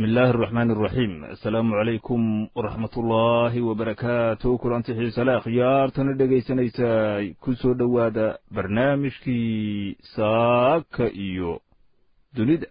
bismi illaahi araxmaani araxiim assalaamu calaykum waraxmat ullaahi wabarakaatu kulanti xiisale akhyaartana dhegaysanaysaay ku soo dhowaada barnaamijkii saaka iyo dunida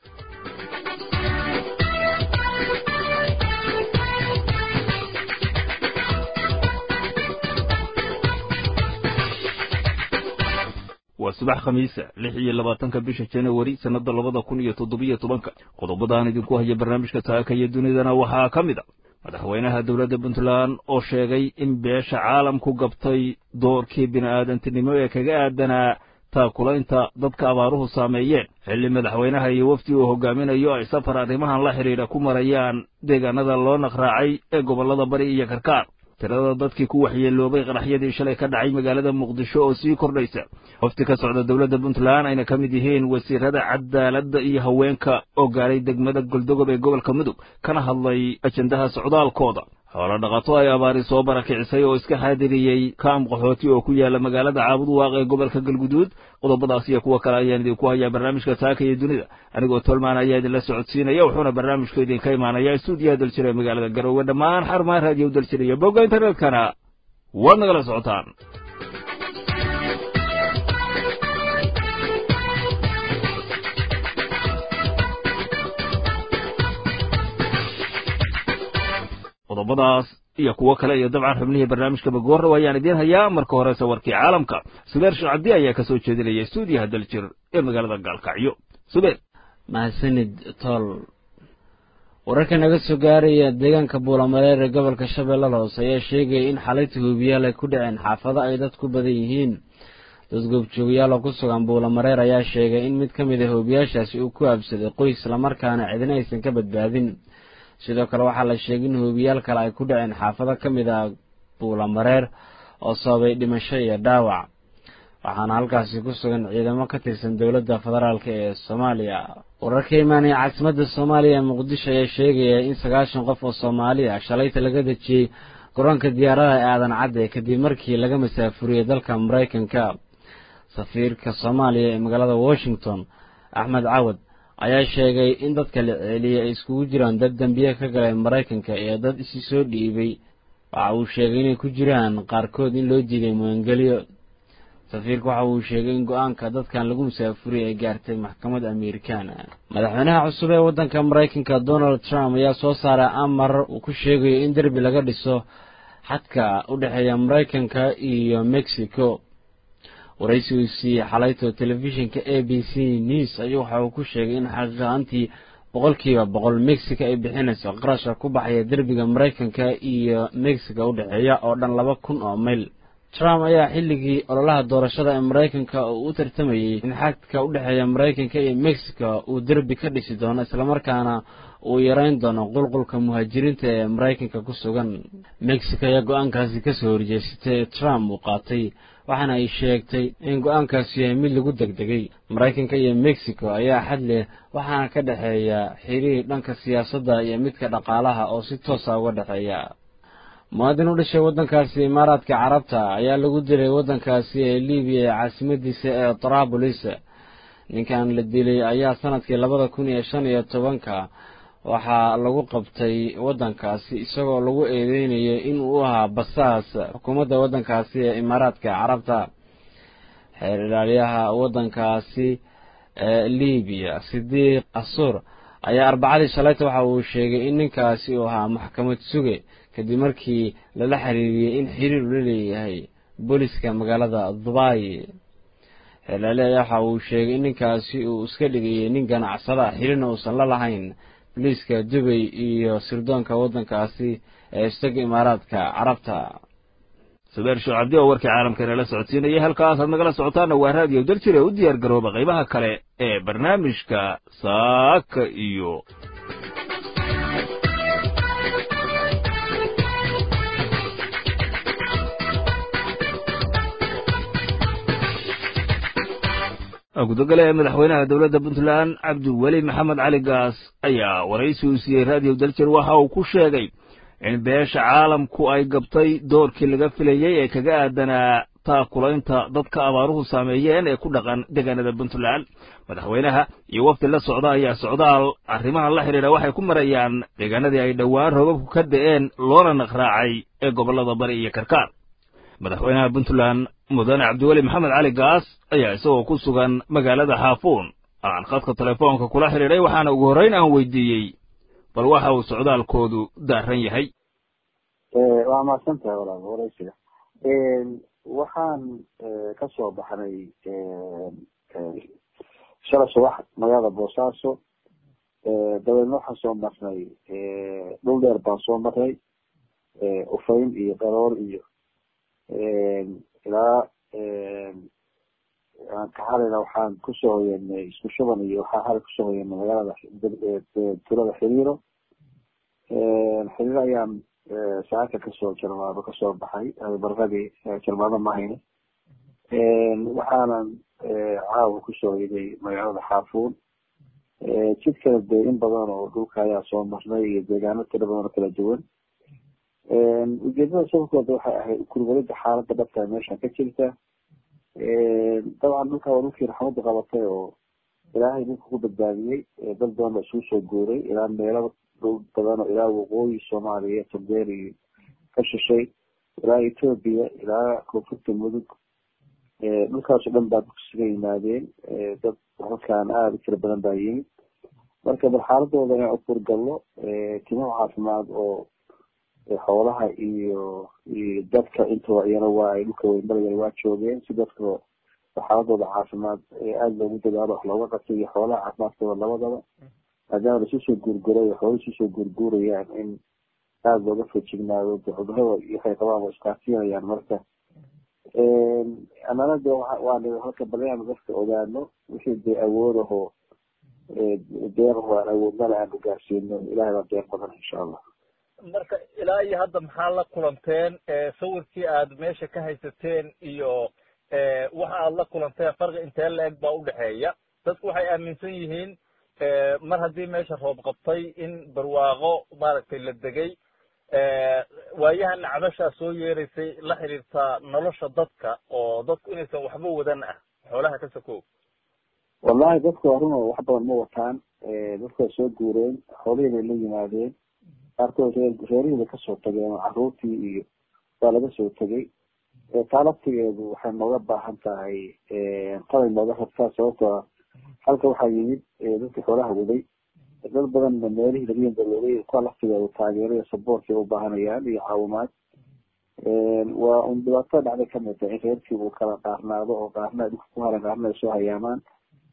waa subax khamiisa lix iyo labaatanka bisha janawari sannadda labada kun iyo toddobiyo tobanka qodobadaan idinku haya barnaamijka saaka iyo dunidana waxaa ka mid a madaxweynaha dowladda puntland oo sheegay in beesha caalamku gabtay doorkii bini'aadantinimo ee kaga aadanaa taakulaynta dadka abaaruhu saameeyeen xilli madaxweynaha iyo wafdi uu hogaaminayo ay safar arrimahan la xidhiidha ku marayaan deegaanada loo naqraacay ee gobollada bari iyo karkaar tirada dadkii ku waxyeeloobay qaraxyadii shalay ka dhacay magaalada muqdisho oo sii kordhaysa wafti ka socda dowladda puntland ayna ka mid yihiin wasiirada cadaaladda iyo haweenka oo gaaray degmada goldogob ee gobolka mudug kana hadlay ajendaha socdaalkooda xoolo dhaqato ay abaari soo barakicisay oo iska xaadiriyey kaam qaxooti oo ku yaala magaalada caabud waaq ee gobolka galguduud qodobadaas iyo kuwo kale ayaan idinku hayaa barnaamijka saaka iyo dunida anigoo tolmaan ayaa idinla socodsiinaya wuxuuna barnaamijku idinka imaanayaa stuudiyaha daljira ee magaalada garoowe dhammaan xarumaha raadiyo daljira iyo bogga internetkana waad nagala socotaan qodobadaas iyo kuwo kale iyo dabcan xubnihii barnaamijka bagoorrow ayaan idiin hayaa marka horese warkii caalamka subeer shacabdi ayaa ka soo jeedinaya stuudiyaha daljir ee magaalada gaalkacyo subeer mahadsanid tool wararka naga soo gaaraya deegaanka buulamareer ee gobolka shabeellada hoose ayaa sheegaya in xalayta hubiyaal ay ku dhaceen xaafado ay dad ku badan yihiin dad goobjoogayaal oo ku sugan buulamareer ayaa sheegay in mid ka mid a hubiyaashaasi uu ku aabsaday qoys islamarkaana cidina aysan ka badbaadin sidoo kale waxaa la sheegay in hubiyaal kale ay ku dhaceen xaafado ka mid ah buulamareer oo sababay dhimasho iyo dhaawac waxaana halkaasi ku sugan ciidamo ka tirsan dowladda federaalk ee soomaaliya wararka imaanaya caasimadda soomaaliya ee muqdisho ayaa sheegaya in sagaashan qof oo soomaali ah shalayta laga dejiyey garoonka diyaaradaha ee aadan cadde kadib markii laga masaafuriyey dalka maraykanka safiirka soomaaliya ee magaalada washington axmed cawad ayaa sheegay in dadka la ceeliyey ay iskugu jiraan dad dembiye ka galay maraykanka iyo dad isi soo dhiibay waxa uu sheegay inay ku jiraan qaarkood in loo diiday muangeliyo safiirka waxa uu sheegay in go-aanka dadkan lagu musaafuriyay ay gaartay maxkamad amerikaan madaxweynaha cusub ee waddanka maraykanka donald trump ayaa soo saaray amar uu ku sheegayo in derbi laga dhiso xadka u dhexeeya maraykanka iyo mexico waraysi uu siiyey xalayto telefishinka a b c news ayuu waxa uu ku sheegay in xaqiiqaantii boqolkiiba boqol mexico ay bixinayso qarashka ku baxaya derbiga maraykanka iyo mexico u dhexeeya oo dhan laba kun oo mayl trump ayaa xilligii ololaha doorashada ee maraykanka uu u tartamayey in xadka u dhexeeya maraykanka iyo mexico uu derbi ka dhisi doono islamarkaana uu yareyn doono qulqulka muhaajiriinta ee maraykanka ku sugan mexico ayaa go-aankaasi kasoo horjeesatay ee trump uu qaatay waxaana ay sheegtay in go-aankaasi yahay mid lagu degdegay maraykanka iyo mexico ayaa xad leh waxaana ka dhexeeya xiriir dhanka siyaasadda iyo midka dhaqaalaha oo si toosa uga dhexeeya muwaadin u dhashay waddankaasi imaaraadka carabta ayaa lagu dilay waddankaasi ee libiya ee caasimadiisa ee tarabulis ninkan la dilay ayaa sanadkii labada kun iyo shan iyo tobanka waxaa lagu qabtay waddankaasi isagoo lagu eedeynayo in uu ahaa basaas xukuumadda waddankaasi ee imaaraadka carabta xeer ilaaliyaha waddankaasi ee libiya sidiiq asuur ayaa arbacadii shalayta waxa uu sheegay in ninkaasi uu ahaa maxkamad suge kadib markii lala xiriiriyey in xiriir ula leeyahay booliska magaalada dubai xeer ilaaliya ayaa waxa uu sheegay in ninkaasi uu iska dhigayay nin ganacsada xiriirna uusan la lahayn boliiska dubay iyo sirdoonka waddankaasi ee isaga imaaraadka carabta subeer shacabdi oo warkii caalamka inala socodsiinaya halkaasaad nagala socotaana waa raadiyo daljir ee u diyaar garooba qaybaha kale ee barnaamijka saaka iyo gudogale ee madaxweynaha dowladda puntland cabdiweli maxamed cali gaas ayaa waraysi uu siiyey raadiyo daljir waxa uu ku sheegay in beesha caalamku ay gabtay doorkii laga filayey ee kaga aadanaa taakulaynta dadka abaaruhu saameeyeen ee ku dhaqan deegaanada puntland madaxweynaha iyo wafdi la socda ayaa socdaal arrimahan la xidhiidha waxay ku marayaan deegaanadii ay dhowaan roobabku ka da'een loona naqraacay ee gobollada bari iyo karkaar madaxweynaha puntland mudane cabdiweli maxamed cali gaas ayaa isagoo ku sugan magaalada xaafuun aan khadka telefoonka kula xidhiidhay waxaana ugu horrayn aan weydiiyey bal waxa uu socdaalkoodu daaran yahay waa mahadsantahay walaal waraysiga waxaan ka soo baxnay shala subax magaalada boosaaso dabeedna waxaan soo marnay dhul dheer baan soo marnay ufayn iyo qaroor iyo ilaa kaxalina waxaan kusoo hoyanay isku shuban iyo waxaa xali kusoo hoyanay magaalada tulada xiriiro xiriiro ayaan saaka kasoo jarmaado kasoo baxay barqadii jarmaado mahayne waxaanan caawa kusoo hoyanay magaalada xaafuun jidkana dee in badan oo dhulka ayaa soo marnay iyo deegaano tiro badan oo kala duwan ujeedada safarkooda waxay ahayd kurbalida xaalada dhabta meesha ka jirta dabcan dhulka waa dhulkii raxmadu qabatay oo ilaahay dhulka ku badbaadiyey dad badan ba isugu soo guuray ilaa meelo dhul badan oo ilaa waqooyi soomaaliya togdheer ka shishay ilaa etoobiya ilaa koonfurta mudug dhulkaasoo dhan baa dugsiga yimaadeen dad halkaan aada u tira badan baa yimid marka bal xaaladooda inaan ukurgalno timo caafimaad oo xoolaha iyo iyo dadka intooda iyana waa ay dhulka weynmarayeen waa joogeen si dadka xaaladooda caafimaad aada loogu dadaalo wax looga qabtay iyo xoolaha caafimaadkooda labadaba maadaama laisu soo guurguray xoolo isu soo guurguurayaan in aada looga fojignaado de cudurada waxay qabaan waa iskaasiinayaan marka anana de waa halka bal inaanu dadka ogaano wixii dee awoodaho deeqaho aan awoodnala aanu gaarsiino ilahay baa deeq badan insha allah marka ilaa iyo hadda maxaa la kulanteen sawirkii aad meesha ka haysateen iyo waxa aad la kulanteen farqi intee la-eg baa udhexeeya dadku waxay aaminsan yihiin mar haddii meesha roob qabtay in barwaaqo maaragtay la degay waayahan cabashaa soo yeeraysay la xiriirtaa nolosha dadka oo dadku inaysan waxba wadan ah xoolaha ka sokow wallahi dadku arun wax badan ma wataan dadku waa soo guureen xoolihii bay la yimaadeen qaarkood reerihii bay kasoo tageen caruurtii iyo waa laga soo tegay taa laftigeedu waxay nooga baahan tahay qalay nooga rabtaa sababtoo halka waxaa yimid dadkii xoolaha waday dad badanna meelihii laga yandaloogay kuwa laftigeedu taageero iyo saboortkay u baahanayaan iyo caawimaad waa un dhibaatada dhacday kamid tahay in reerkii uu kala qaarnaado oo qaarna ay dhulka ku haran qaarna ay soo hayaamaan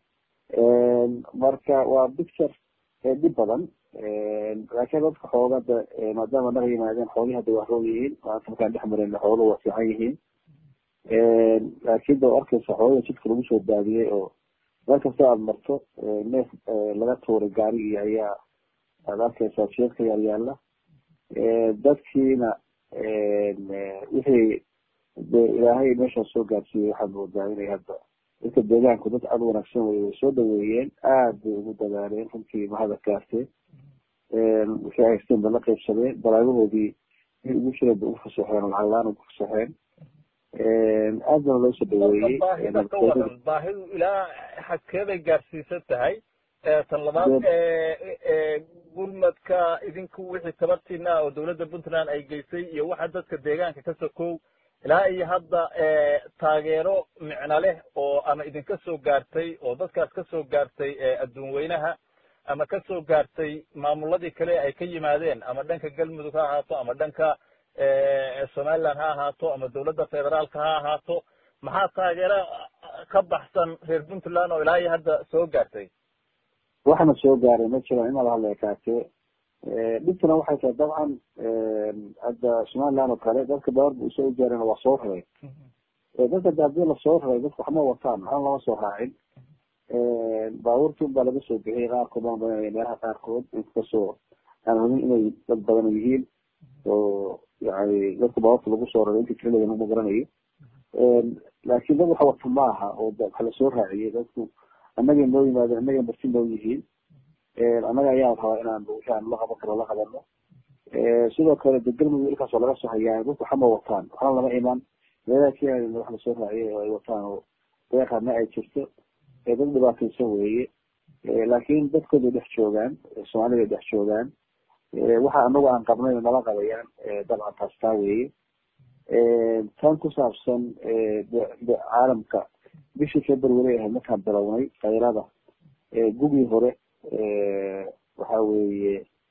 marka waa picture dhib badan laakiin dadka xoogada maadaama naga yimaadeen xoolihii hadda waa roog yihiin maanta markaan dhex mareyna xooluhu waa fiican yihiin laakiin da arkaysa xoolada jidka lagu soo daadiyey oo meel kasta aada marto neef laga tuuray gaarigii ayaa aada arkaysaa jeedka yaal yaala dadkiina wixii de ilaahay meeshaa soo gaarsiiyey waxaad moodaa inay hadda dadka deegaanku dad aada wanaagsan wey way soo dhaweeyeen aada bay ugu dadaaleen runtii mahadad gaarteen wixii ay haysteen ba la qaybsadeen balaabahoodii in ugu jireen bay ugu fasaxeen oo lacag la-aan ugu fasaxeen aad bana loo soo dhaweeyey baahida ka waran baahidu ilaa xadkee bay gaarsiisan tahay tan labaad gurmadka idinku wixii tabartiina ah oo dawladda puntland ay geysay iyo waxa dadka deegaanka ka sokow ilaa iyo hadda taageero micno leh oo ama idinka soo gaartay oo dadkaas ka soo gaartay adduun weynaha ama ka soo gaartay maamuladii kale ay ka yimaadeen ama dhanka galmudug ha ahaato ama dhanka somaliland ha ahaato ama dawladda federaalka ha ahaato maxaa taageero ka baxsan reer puntland oo ilaa iyo hadda soo gaartay waxna soo gaaray ma jiraan inaad hadla ekaatee dhibtuna waxay tahay dabcan hadda somaliland oo kale dadka baarba usoo gaareen waa soo raray dadka de hadii lasoo raray dadka waxma wataan waxna lama soo raacin baabuurtun baa laga soo bixiyay qaarkood baan badanaya meelaha qaarkood inkastoo aan hubin inay dad badan yihiin oo yani dadka baabuurta lagu soo raray inta keliya ma garanayo laakin dad wax wata ma aha oo waxa lasoo raaciyey dadku annagay noo yimaadeen annagay marti noo yihiin annaga ayaa rabaa inaan wixii aan la qaban karo la qabano sidoo kale de galmudug ilkaas oo laga soo hayaa dadku waxama wataan waxna lama iman meelaha kenya wax lasoo raaciyay oo ay wataan oo deeqa ma ay jirto dad dhibaataysan weeye laakiin dadkooday dhex joogaan soomaalida dhex joogaan waxa anagu aan qabnayn nala qabayaan dabcan taas taa weeye tan ku saabsan caalamka bishii february ahayd markaan bilownay kayrada gugii hore waxa weeye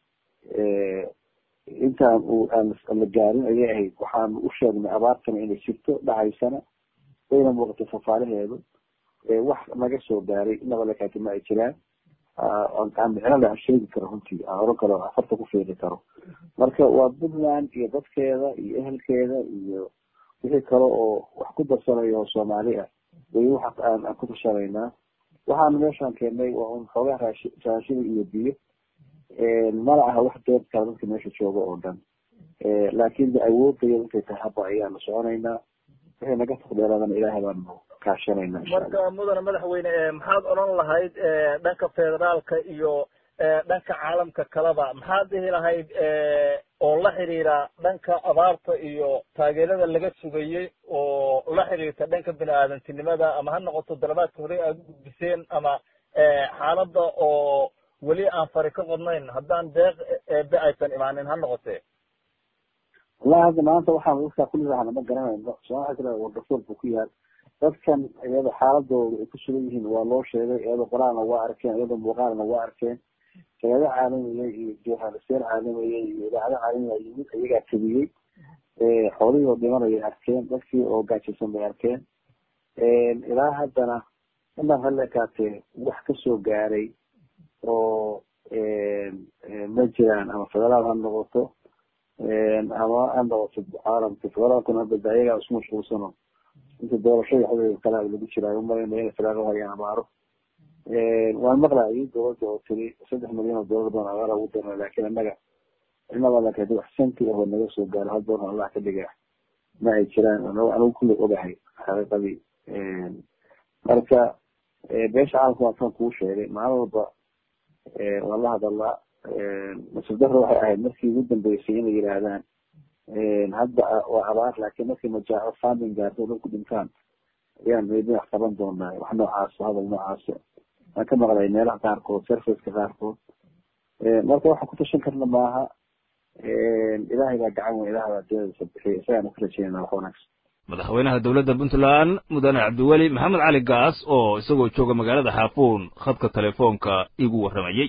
intaan aan la gaarin ayay ahayd waxaanu u sheegnay abaartana inay jirto dhacaysana wayna muuqatay fafaalaheedu wax naga soo gaaray inaba lakaati ma ay jiraan aan micno le aan sheegi karo runtii aan oran karo afarta ku fiiqi karo marka waa puntland iyo dadkeeda iyo ehelkeeda iyo wixii kale oo wax ku darsanayo oo soomaali ah way waxa aan aan ku tashanaynaa waxaanu meeshaan keennay waa un xoogaa raashi raashida iyo biyo mana aha wax dood kala dadka meesha jooga oo dhan laakiin de awoodaya intay tahay haba ayaanu soconaynaa wixii naga taqdeeradana ilaahay baanu kaashanayna marka mudane madaxweyne maxaad odhan lahayd dhanka federaalka iyo dhanka caalamka kaleba maxaad dhihi lahayd oo la xiriira dhanka abaarta iyo taageerada laga sugayey oo la xiriirta dhanka bini aadantinimada ama ha noqoto dalabaadka hore aada u gudbiseen ama xaaladda oo weli aan fari ka qodnayn haddaan deeq eebe aysan imaanin ha noqotee wallahi hadda maanta waxaan dadkaa kulli rahana ma garanayno sooma kale wardafool buu ku yaal dadkan iyada xaaladooda ay ku sugan yihiin waa loo sheegay iyadoo qoraalna waa arkeen iyadoo muuqaalna waa arkeen hayado caalamiya iyo journalisteer caalamiya iyo idaacado caalamiya yimid iyagaa tabiyey xoolihii oo dhimanayay arkeen dadkii oo gaajaysan bay arkeen ilaa haddana inaan halekaatee wax kasoo gaaray oo ma jiraan ama federaal ha noqoto ama ha noqoto caalamka federaalkuna hadda ayagaa isku mashquulsano inta doorashada waxawey kala lagu jiraayo umalayna inay federaal uhayaan abaaro waan maqlaayay dowladda oo tiri saddex milyan oo doolar baan abaara ugu darna laakiin annaga inaba laka wax santi ahoo naga soo gaaro hal doorna allah ka dhiga ma ay jiraan anigu kulli ogahay xaqiiqadii marka beesha caalamka waan kan kuu sheegay maalin walba waan la hadalaa nasiib darro waxay ahayd markii ugu dambeysay inay yidhaahdaan hadda waa abaar laakiin markii majaaco funding gaarto dadku dhintaan ayaan maybe wax qaban doonaa wax noocaas hadal noocaas waan ka maqlay meelaha qaarkood serviceka qaarkood marka waxaan ku tashan karna maaha ilaahay baa gacan weyn ilahay baa deedasa bixiya isagaan ku rajeynaa wax wanaagsan madaxweynaha dowladda puntland mudane cabdiweli maxamed cali gaas oo isagoo jooga magaalada xaafuun khadka telefoonka igu warramayey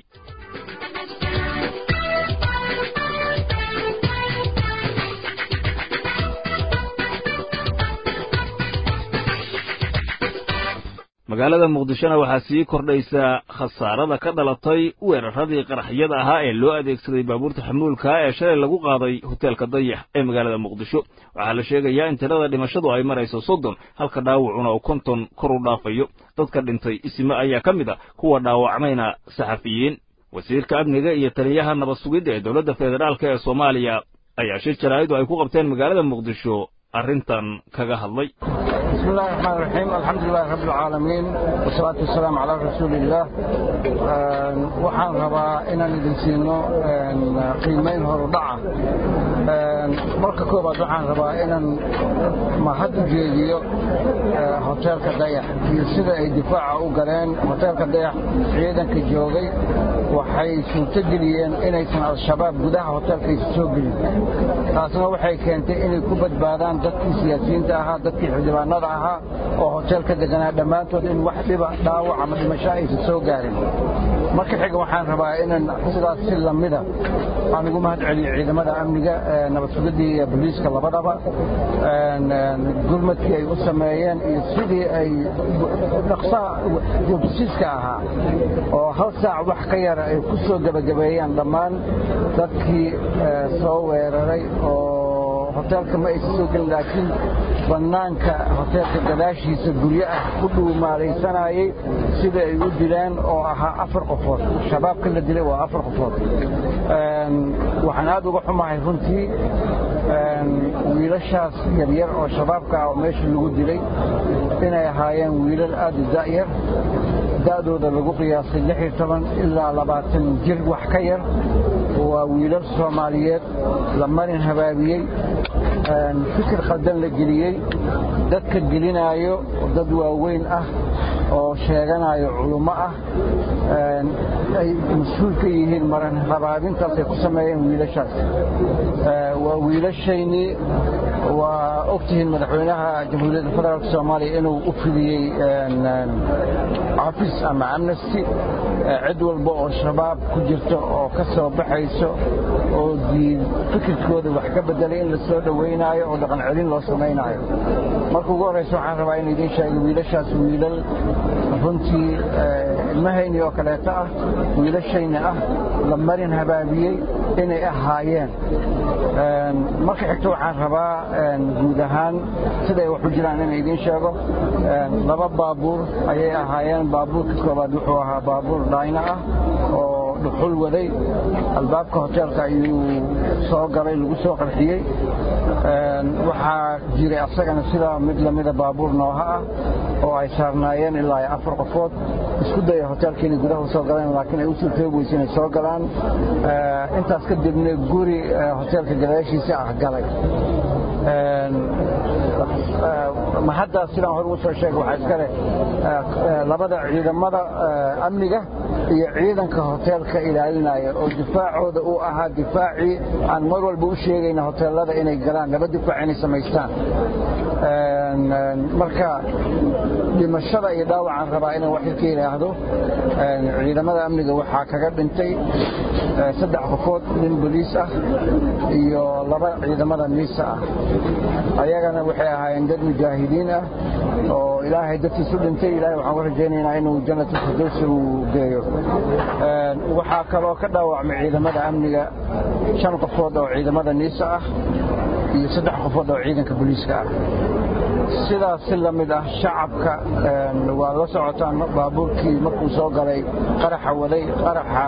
magaalada muqdishona waxaa sii kordhaysa khasaarada ka dhalatay weeraradii qaraxyada ahaa ee loo adeegsaday baabuurta xamuulka ee shalay lagu qaaday hoteelka dayax ee magaalada muqdisho waxaa la sheegayaa in tirada dhimashadu ay marayso soddon halka dhaawacuna uu konton kor u dhaafayo dadka dhintay isime ayaa ka mid a kuwa dhaawacmayna saxafiyiin wasiirka amniga iyo taliyaha nabad sugidda ee dowladda federaalk ee soomaaliya ayaa shir jaraa'idu ay ku qabteen magaalada muqdisho arrintan kaga hadlay بسم الله الرحمن الرحيم الحمد لله رب العالمين والصلاة والسلام على رسول الله waxaan rabaa inaan idin siino qiimeyn horudhaca marka koobaad waxaan rabaa inaan mahad u jeediyo hoteelka dayax iyo sida ay difaaca u galeen hoteelka dayax ciidanka joogay waxay suurto geliyeen inaysan al-shabaab gudaha hoteelkaysa soo gelin taasna waxay keentay inay ku badbaadaan dadkii siyaasiyiinta ahaa dadkii xildhibaanada ahaa oo hoteelka deganaa dhammaantood in wax dhiba dhaawac ama dhimasho aysan soo gaarin marka xiga waxaan rabaa inaan sidaas si lamida aan ugu mahad celiyo ciidamada amniga nabad sugidii iyo booliiska labadaba gurmadkii ay u sameeyeen iyo sidii ay dhaqsaha jobsiiska ahaa oo hal saac wax ka yara ay ku soo gebagabeeyeen dhammaan dadkii soo weeraray oo hoteelka ma aysan soo gelin laakiin bannaanka hoteelka gadaashiisa guryo ah ku dhuumaalaysanayay sida ay u dileen oo ahaa afar qofood shabaabka la dilay waa afar qofood waxaan aad uga xumahay runtii wiilashaas yaryar oo shabaabka ah oo meesha lagu dilay inay ahaayeen wiilal aad u da'yar da'dooda lagu qiyaasay lix iyo toban ilaa labaatan jir wax ka yar waa wiilal soomaaliyeed la marin habaabiyey fikir khaldan la geliyey dadka gelinaayo dad waaweyn ah oo sheeganayo culummo ah ay mas-uul ka yihiin maran rabaabintaas ay ku sameeyeen wiilashaas waa wiilashaynii waa ogtihiin madaxweynaha jamhuuriyadda federaalk soomaaliya inuu u fidiyey cafis ama amnesty cid walba oo shabaab ku jirto oo ka soo baxayso oo diin fikirkooda wax ka bedelay in la soo dhowaynaayo oo dhaqan celin loo samaynaayo marka ugu horraysa waxaan rabaa in idiin sheego wiilashaas wiilal runtii ilmahayni oo kaleeto ah wiilashayni ah la marin habaabiyey inay ahaayeen marka xigto waxaan rabaa guud ahaan siday wax u jiraan in idiin sheego laba baabuur ayay ahaayeen baabuurka koobaad wuxuu ahaa baabuur dhayna ah oo dhuxul waday albaabka hoteelka ayuu soo galay lagu soo qarxiyey waxaa jiray asagana sidaa mid lamida baabuur nooha ah oo ay saarnaayeen ilaa afar qofood isku daya hoteelka inay gudaha usoo galeen laakiin ay u suurtoobaysa inay soo galaan intaas kadibna guri hoteelka gadaashiisa ah galay ma haddaas sidaan hore ugu soo sheegay waxaa iska leh labada ciidamada amniga iyo ciidanka hoteelka ilaalinaya oo difaacooda uu ahaa difaacii aan mar walba u sheegayna hoteelada inay galaan laba difaac inay samaystaan marka dhimashada iyo dhaawacaan rabaa inaan wax ka yidhaahdo ciidamada amniga waxaa kaga dhintay saddex qofood nin boliis ah iyo laba ciidamada miisa ah ayagana waxay ahaayeen dad mujaahidiin ah oo ilaahay dadkiisu dhintay ilahay waxaan u rajaynaynaa inuu jannatu firdowsi uu geeyo waxaa kaloo ka dhaawacmay ciidamada amniga shan qofood oo ciidamada niisa ah iyo saddex qofood oo ciidanka booliiska ah sidaas si la mid ah shacabka waa la socotaan baabuurkii markuu soo galay qaraxa waday qaraxa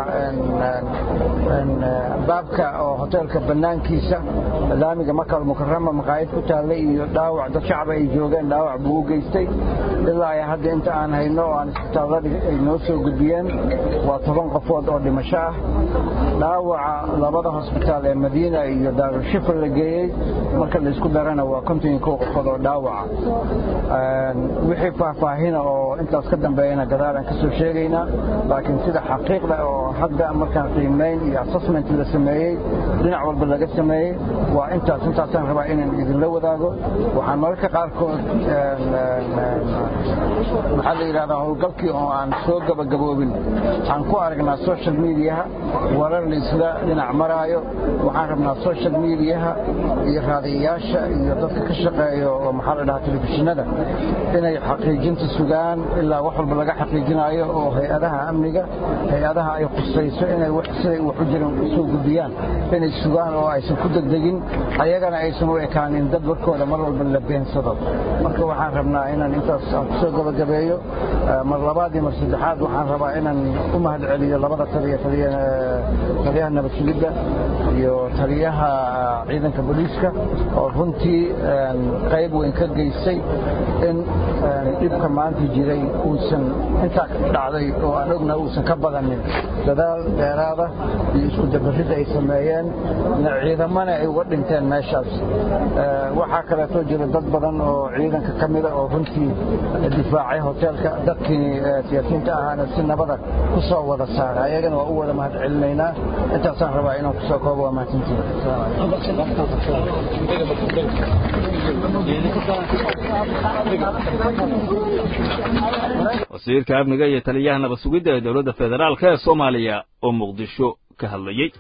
baabka oo hoteelka bannaankiisa laamiga makal mukarama maqaayad ku taallay iyo dhaawac dad shacab ay joogeen dhaawac buu u geystay ilaa ay hadda inta aan hayno oo aan isbitaalladii ay noo soo gudbiyeen waa toban qofood oo dhimasho ah dhaawaca labada hosbitaal ee madiina iyo daarushifar la geeyey marka laysku darana waa konton iyo kow qofood oo dhaawaca wixii faahfaahina oo intaas ka dambeeyana gadaalaan ka soo sheegaynaa laakiin sida xaqiiqda oo hadda markaan qiimayn iyo assessment la sameeyey dhinac walba laga sameeyey waa intaas intaasaan rabaa inaan idinla wadaago waxaan mararka qaarkood maxaa la yidhahdaa howlgalkii oo aan soo gabagaboobin aan ku aragnaa social mediaha warar laysla dhinac maraayo waxaan rabnaa social mediaha iyo raadiyayaasha iyo dadka ka shaqeeyo oo maxaa la dhahaa telefishinada inay xaqiijinta sugaan ilaa wax walba laga xaqiijinaayo oo hay-adaha amniga hay-adaha ay khusayso inay siday wax u jiran usoo gudbiyaan inay sugaan oo aysan ku degdegin ayagana aysan u ekaanin dad warkooda mar walba la beensado marka waxaan rabnaa inaan intaas aan kusoo gabagabeeyo mar labaad iyo mar saddexaad waxaan rabaa inaan u mahad celiyo labada taliya taliyaha nabad sugidda iyo taliyaha ciidanka booliiska oo runtii qayb weyn ka geystay in dhibka maanta jiray uusan intaa dhacday oo aan ogna uusan ka badanin dadaal dheeraada iyo isku dabarid ay sameeyeen ciidamana ay uga dhinteen meeshaas waxaa kaleetoo jira dad badan oo ciidanka ka mida oo runtii difaacay hoteelka dadkii siyaasiyiinta ahaana si nabada ku soo wada saara ayagana waa u wada mahad celinaynaa intaasaan rabaa inaan kusoo koobo waa wasiirka amniga iyo taliyaha nabad sugidda ee dowladda federaalk ee soomaaliya oo muqdisho ka hadlayey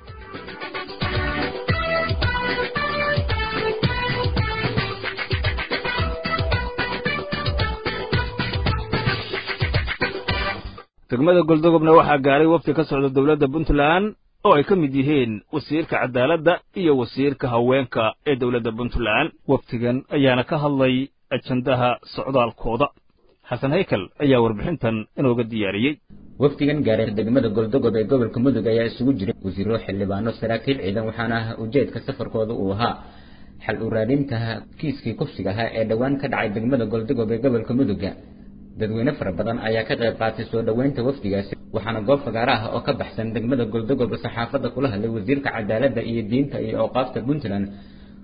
degmada goldogobna waxaa gaaray wafdi ka socda dowladda puntland oo ay ka mid yihiin wasiirka cadaaladda iyo wasiirka haweenka ee dowladda puntland wafdigan ayaana ka hadlay ajandaha socdaalkooda xasan haykal ayaa warbixintan inooga diyaariyey wafdigan gaaray degmada goldogob ee gobolka mudug ayaa isugu jiray wasiiro xildhibaano saraakiil ciidan waxaana ah ujeedka safarkooda uu ahaa xal u raadinta kiiskii kufsiga ahaa ee dhowaan ka dhacay degmada goldogob ee gobolka muduga dadweyne fara badan ayaa ka qayb qaatay soo dhoweynta wafdigaasi waxaana goob fagaara ah oo ka baxsan degmada goldogob saxaafadda kula hadlay wasiirka cadaaladda iyo diinta iyo awqaafta puntland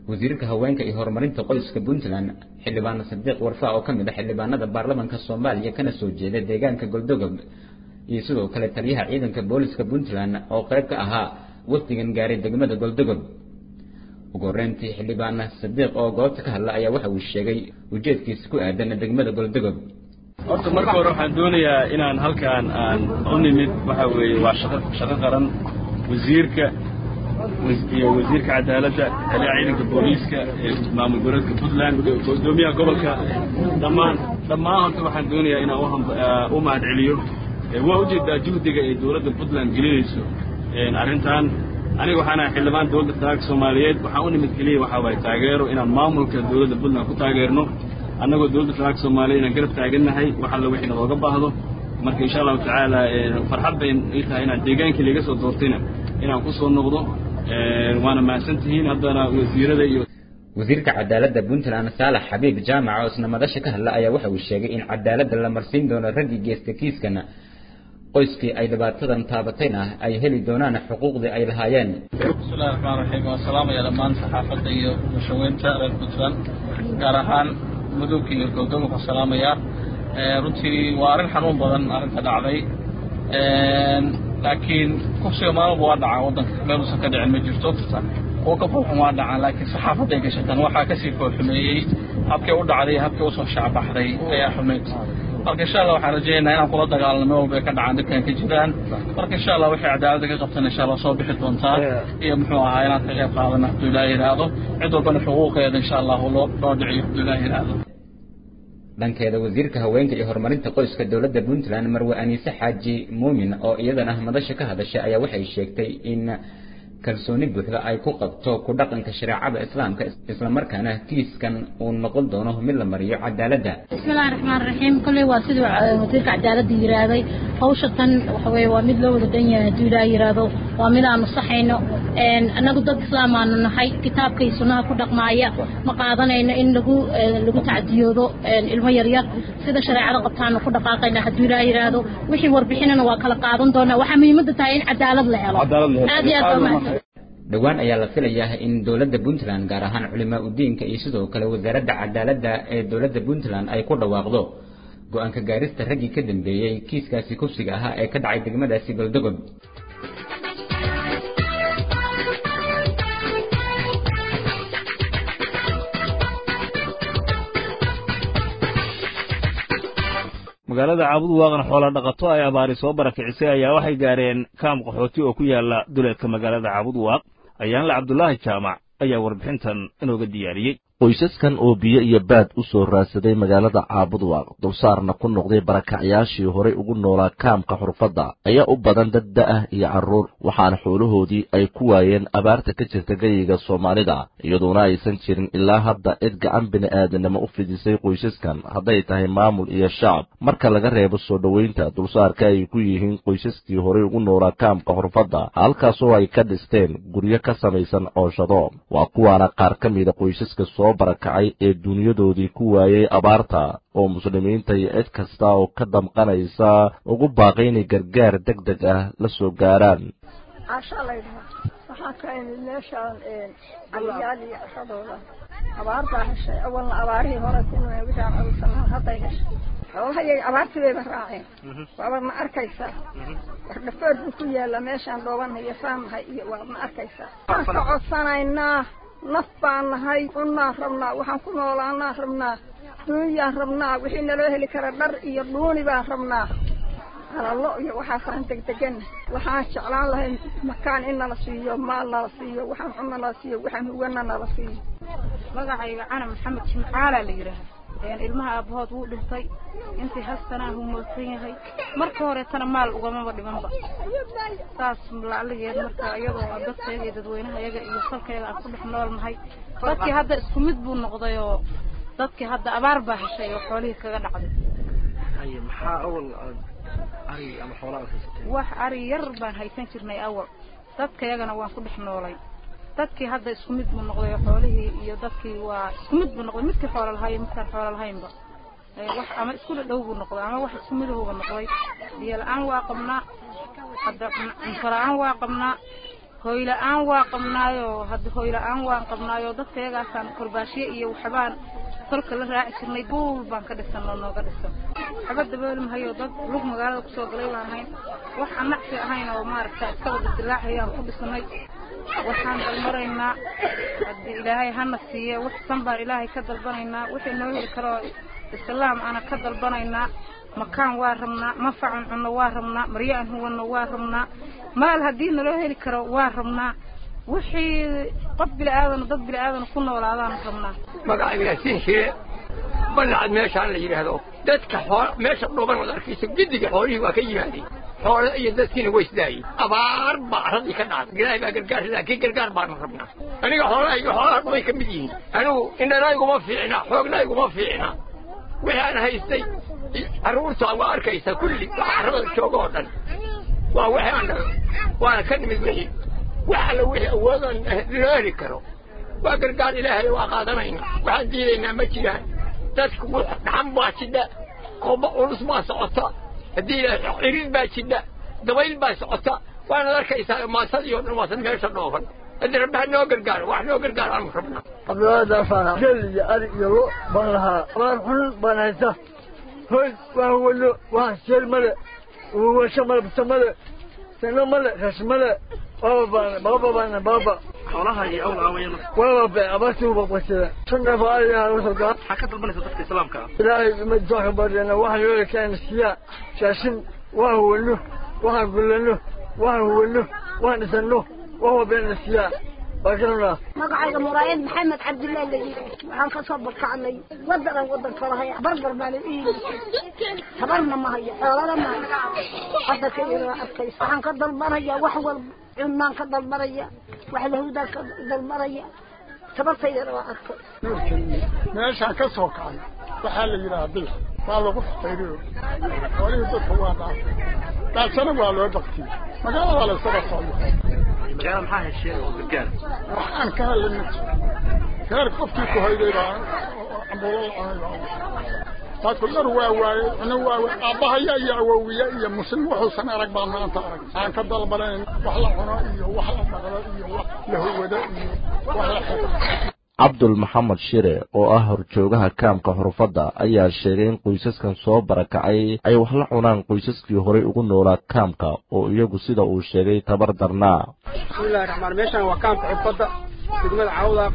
wasiirka haweenka iyo horumarinta qoyska puntland xildhibaan sadiiq warfa oo ka mid ah xildhibaanada baarlamanka soomaaliya kana soo jeeda deegaanka goldogob iyo sidoo kale taliyaha ciidanka booliska puntland oo qayb ka ahaa wafdigan gaaray degmada goldogob ugu horreyntii xildhibaan sadiiq oo goobta ka hadla ayaa waxa uu sheegay ujeedkiisa ku aadan degmada goldogob horta marka hore waxaan doonayaa inaan halkaan aan u nimid waxa weeye waa shaqo shaqo qaran wasiirka iyo wasiirka cadaaladda taliyaha ciidanka booliiska ee maamul goboleedka puntland gudoomiyaha gobolka dhammaan dhammaan horta waxaan doonayaa inaan u mahad celiyo waa ujeedaa juhdiga ay dowladda puntland gelinayso arrintan aniga waxaan ahay xildhibaan dowladda federaalka soomaaliyeed waxaan u nimid keliya waxaa waaye taageero inaan maamulka dowladda puntland ku taageerno annagoo dowladda federaalka soomaaliya inaan garab taagannahay wax alla wixii nalooga baahdo marka insha allahu tacaala farxad bay ii tahay inaan deegaankii laga soo doortayna inaan ku soo noqdo waana mahadsan tihiin haddana wasiirada iyo wasiirka cadaaladda puntland saalax xabiib jaamac oo isna madasha ka hadla ayaa waxa uu sheegay in cadaaladda la marsiin doono raggii geesta kiiskana qoyskii ay dhibaatadan taabatayna ay heli doonaan xuquuqdii ay lahaayeen bismillahi raxmaan raxiim waan salaamaya dhammaan saxaafadda iyo bulshaweynta reer puntland gaar ahaan mudug iyo goldogob waan salaamayaa runtii waa arrin xanuun badan arrinta dhacday laakiin kufsiga maalmuba waa dhacaa waddanka meeluusan ka dhicin ma jirto kuwa ka foolxun waa dhacaan laakiin saxaafadday gashatan waxaa kasii foolxumeeyey habkay u dhacday habkay usoo shacbaxday ayaa xumayd marka insha allah waxaan rajaynaynaa inaan kula dagaalano meel walba ay ka dhacaan dhibkan ka jiraan marka insha allah waxay cadaaladda ka qabtaan insha allah soo bixi doontaa iyo muxuu ahaa inaan ka qayb qaadano hadduu ilaahi yidhaahdo cid walbana xuquuqeeda insha allah loo loo dhiciyo hadduu ilaahi yidhaahdo dhankeeda wasiirka haweenka iyo horumarinta qoyska dowladda puntland marwe aniise xaaji muumin oo iyadana madasha ka hadashay ayaa waxay sheegtay in kalsooni buuxda ay ku qabto ku dhaqanka shareecada islaamka islamarkaana kiiskan uu noqon doono mid la mariyo cadaaladda bismillahi raxmaan raxiim kolley waa siduu wasiirka cadaaladda yidhaahday hawsha tan waxa weeye waa mid loo wada dhan yahay hadduu ilaah yidhaahdo waa mid aanu saxayno annagu dad islaamaanu nahay kitaabka iyo sunnaha ku dhaqmaaya ma qaadanayno in lagu lagu tacdiyoodo ilmo yaryar sida shareecada qabtaanu ku dhaqaaqayna hadduu ilaah yidhaahdo wixii warbixinana waa kala qaadan doonaa waxaa muhiimadda tahay in cadaalad la helo aad iyo aad baa mahadsan dhowaan ayaa la filayaa in dowladda puntland gaar ahaan culimaa udiinka iyo sidoo kale wasaaradda cadaaladda ee dowladda puntland ay ku dhawaaqdo go-aanka gaarista raggii ka dambeeyey kiiskaasi kufsiga ahaa ee ka dhacay degmadaasi goldogob magaalada caabud waaqan xoola dhaqato ay abaari soo barakicisay ayaa waxay gaareen kaam qaxooti oo ku yaala duleedka magaalada caabud waaq ayaanle cabdulaahi jaamac ayaa warbixintan inooga diyaariyey qoysaskan oo biyo iyo baad u soo raadsaday magaalada caabudwaaq dulsaarna ku noqday barakacyaashii horay ugu noolaa kaamka xurfadda ayaa u badan dad da'ah iyo carruur waxaana xoolahoodii ay ku waayeen abaarta ka jirta geyiga soomaalida iyadoona aysan jirin ilaa hadda cid gacan bini'aadanimo u fidisay qoysaskan hadday tahay maamul iyo shacab marka laga reebo soo dhoweynta dulsaarka ay ku yihiin qoysaskii horay ugu noolaa kaamka xurfadda halkaasoo ay ka dhisteen guryo ka samaysan cooshado waa kuwaana qaar ka mida qoysaska soo barakacay ee duniyadoodii ku waayey abaarta oo muslimiinta iyo cid kasta oo ka damqanaysa ugu baaqay inay gargaar deg deg ah la soo gaaraan casha laydhaha waxaan ka imid meeshaan caliyaal iyo caradooda abaar baa heshay awalna abaarihii hore ku nuna wixii aan culusanaa hadday heshay xoolahayay abaartii bayba raaceen waabad ma arkaysaa war dhafoor buu ku yaallaa meeshaan dhoobanaya faanahay iyo waad ma arkaysaa waxaan ka codsanaynaa naf baan nahay cunnaan rabnaa waxaan ku noolaanaan rabnaa duunyaan rabnaa wixii naloo heli kara dhar iyo dhuuni baan rabnaa halallo iyo waxaasaan degdegan waxaan jeclaan lahay makaan in nala siiyo maal nala siiyo waxaan cunno nala siiyo waxaan hugana nala siiyo magacayga cana maxamed jimcaalaa la yidhaaha ilmaha aabbahood wuu dhintay intii hastanaa humoosan yahay marka horeetana maal ugamaba dhimanba saas laaligeed marka iyadoo dadkayga iyo dadweynaha yaga iyo salkayga aan ku dhex nool nahay dadkii hadda isku mid buu noqday oo dadkii hadda abaar baa heshay oo xoolihii kaga dhacday maxaa awal ari ama xoolaa wax ari yar baan haysan jirnay awal dadkayagana waan ku dhex noolay dadkii hadda isku mid buu noqday oo xoolihii iyo dadkii waa isku mid buu noqday midkii xoola lahayo midkaan xoola lahaynba wax ama isku dhow buu noqday ama wax isku midahuba noqday biyo la-aan waa qabnaa hadda cunto la-aan waa qabnaa hoyla-aan waa qabnaayo hadda hoyla-aan waan qabnaayo dadka iyagaasaan korbaashiye iyo waxbaan kolka la raaci jirnay buul baan ka dhisanoo nooga dhisan waxba dabooli mahayo dad lug magaalada kusoo galay baan ahayn wax aan nacsi ahayn oo maaragta iska wada dilaacayaan ku dhisnay waxaan dalmaraynaa haddii ilaahay hana siiye wax san baan ilaahay ka dalbanaynaa wixii noo heli karoo islaam ana ka dalbanaynaa makaan waa rabnaa manfacan cunno waa rabnaa maryo aan huwanno waa rabnaa maal haddii naloo heli karo waa rabnaa wixii qof bili-aadana dad bili-aadana ku noolaadaan rabnaa magacayga yaasiin shire balacad meeshaan la yidhaahdo dadka xool meesha dhuuban wad arkayso giddiga xoolihii waa ka yimaadeen xoolo iyo dadkiina way isdaayeen abaar baa arradii ka dhacday ilaahay baa gargaar laakiin gargaar baanu rabnaa aniga xoolaha iyo xoolaha dhumay ka mid yihiin anigu indhanayguma fiicna xoognayguma fiicna wixii aan haystay carruurta waa arkaysaa kulli waxa carrada jooga oo dhan waa wixii aan waana ka nimid wixii wax alla wixii awoodaan loo heli karo waa gargaar ilaahay waa qaadanayna waxaan diidaynaa ma jiraan dadku dhaxan baa jidha qoba culus baa socota haddii ilaahay cirid baa jidha dabayl baa socota waanaad arkaysaa maasadii oo dhan waasan meesha dhoofan haddii rabbi ha noo gargaaro wax noo gargaaro aanu rabnaa abdulaadaasana gel iyo ari iyo lo baan lahaa abaar xun baan haysta hoy waa wano waa seel male washo male basa male sano male rash male baba baana baba baana baba xoolaha iyo awla aawayana waba be abaartii uba qasada shan neef oo ari ah usoo gaa maxaa ka dalbanaysa dadka islaamka ah ilaahay ma doonka baryana waxaan loola keena siyaa shaashin waan huwano waxaan gullano waxaan huwano waan dhisano wax walbeena siyaa magacayga muraayad maxamed cabdullahi la yidhi waxaan ka soo barkacnay wadanan wadanka lahaya barbar baana ii tabarna ma hayo xoolana ma hayo hadda ka ila arkaysa waxaan ka dalbanaya wax walba cunaan ka dalbanaya wax lahudaan ka dalbanaya tabartaydana waa arkay meeshaan ka soo kacay waxaa la yidhaha bil waa lagu xaqayriyo xoolihii dadka waa dhaaf daasana waa loo baktiyey magaalada waa laysaba socdo magaala maxaa hesheen oo gargaar waxaan ka helay reer qofkii ku hoyday baa cambuulo la cunay dadku dhar waa waaye cuno waa waaye aabbahaya iyo awowiye iyo muslim wuxuusan arag baan maanta arag aan ka dalbanayn wax la cuno iyo wax la dhaqdo iyo wax la hawado iyo wax la xiro cabdul maxamed shire oo ah horjoogaha kaamka xurufadda ayaa sheegay in qoysaskan soo barakacay ay wax la cunaan qoysaskii horay ugu noolaa kaamka oo iyagu sida uu sheegay tabar darnaa bismillahi raxmaan meeshaan waa kaamka xurufadda degmada cawdaaq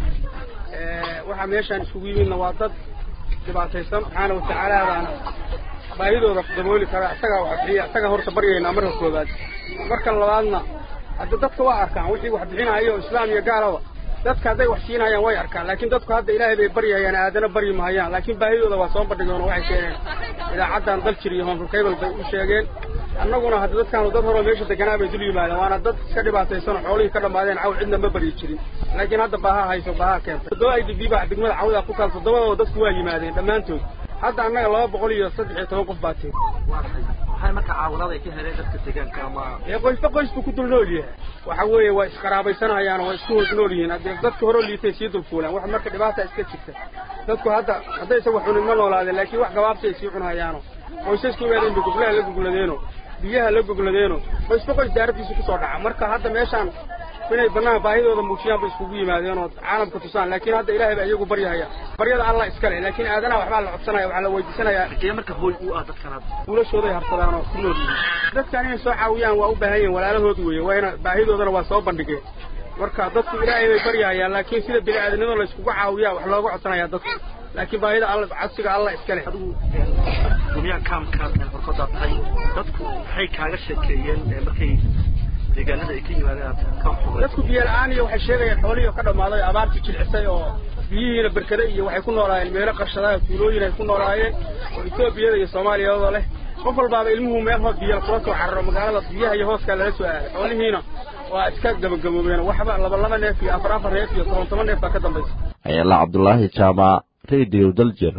waxaa meeshaan isugu yimidna waa dad dhibaataysan subxaana watacaalaadaana baahidooda dabooli kara isagaa wax bixiya isagaa horta baryaynaa marka koobaad marka labaadna hadda dadka waa arkaan wixii wax bixinayo islaam iyo gaalaba dadka hadday wax siinayaan way arkaan laakiin dadku hadda ilaahay bay baryayaan aadana baryi mahayaan laakiin baahidooda waa soo bandhigeen oo waxay sheegeen idaacaddan daljir iyo hoonfurkaybal bay u sheegeen annaguna hadda dadkaanu dad horeo meesha deganaa bay dul yimaadeen waana dad iska dhibaataysan oo xoolihii ka dhammaadeen cawl cidna ma baryi jirin laakiin hadda baaha hayso baaha keentay toddoba i d b baa degmada cawdaa ku taal toddobadaba dadku waa yimaadeen dhammaantood hadda annaga laba boqol iyo saddex iyo toban qof baa tiri maxay marka caawinaad ay ka heleen dadka deegaanka ama ee qoysba qoys buu ku dul nool yahay waxa weeye waa isqaraabaysanayaan waa isku hoos nool yihiin haddii dadka hore liitay sii dulfuulaan wax marka dhibaata iska jirta dadku hadda haddaysa wax cunin ma noolaadeen laakiin wax gabaabsi ay sii cunahayaano qoysasku imaadeen bay goblaha la gogladeeno biyaha la gogladeeno qoysba qoys daaradiisu kusoo dhaca marka hadda meeshaan inay banaanka baahidooda muujiyaan bay iskugu yimaadeen oo caalamka tusaan laakiin hadda ilaahay baa iyagu baryahaya baryada allah iskale laakiin aadanaha waxbaa la codsanaya waxaa la weydiisanayaa ee marka hooy u ah dadkan hadda wiilashooday harsadaan oo ku nool yihiin dadkan inay soo caawiyaan waa u baahan yihiin walaalahood weeye waa ina baahidoodana waa soo bandhigeen marka dadku ilaahay bay baryahayaan laakiin sida bini aadanimada la iskugu caawiyaa wax looga codsanayaa dadku laakiin baahida alla codsiga allah iskale gumyaha kaamka horkodaa tahay dadku maxay kaaga sheekeeyeen markay deegaanada ay ka yimaadeen dadku biyo la-aan iyo waxay sheegayaan xoolihii ka dhammaaday abaartii jilcisay oo biyihiina berkade iyo waxay ku noolaayeen meelo qarshadaa tuulooyin ay ku noolaayeen oo etoobiyada iyo soomaaliyada leh qof walbaaba ilmuhu meel hoos biyo kula soo cararo magaalada biyaha iyo hooskaa lala soo aaday xoolihiina waa iska gabagaboobeen waxba laba laba neef iyo afar afar neef iyo toban toban neef baa ka dambaysa ayala cabdulaahi jaamac radio daljir